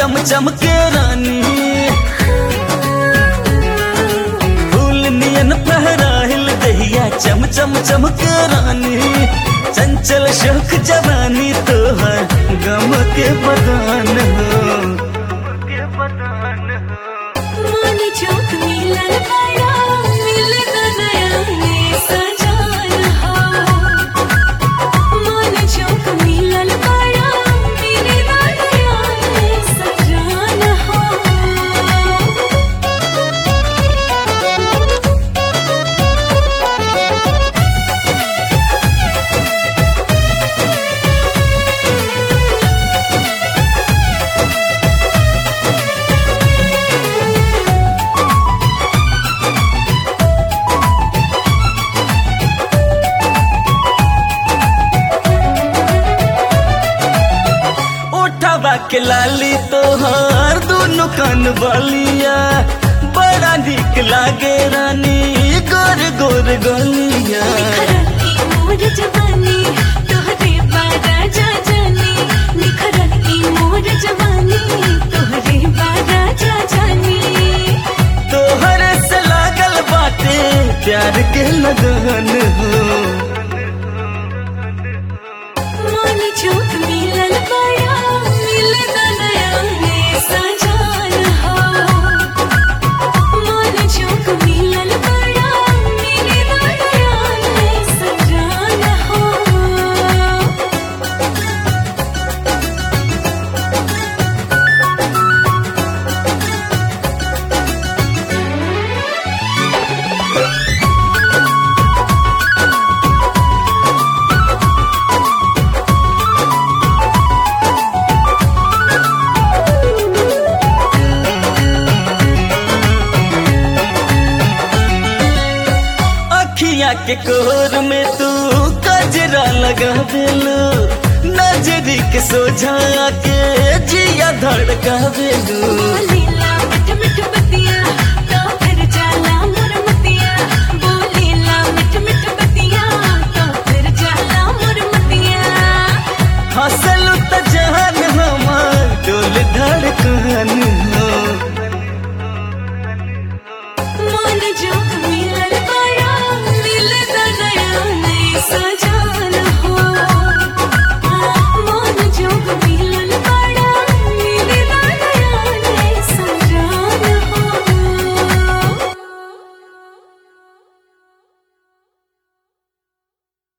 चम चमके रानी फूल नियन फहराहिल दहिया चम चम चमके रानी चंचल शोक जवानी तोहर गम के बदान हो मानी चौक मिलन बड़ा मिलन नया में सजान हो मानी चौक मिलन बड़ा मिलन नया में सजान हो उठावा के लाली तोहार दोनों कान वालिया बड़ा निक लागे रानी गोर गोर गलिया निखरन की मोर जवानी तोहरे बारा जा जानी निखरन की मोर जवानी तोहरे बारा जा जानी तोहर से लागल बाटे प्यार के लगन हो मानी चौक मिलन बड़ा मिलन नया में सजान हो मानी चौक मिलन बड़ा मिलन नया में सजान हो अखिया के कोर में तू कजरा लगा देलू नजरी के सोझा के जिया धड़का देलू बोले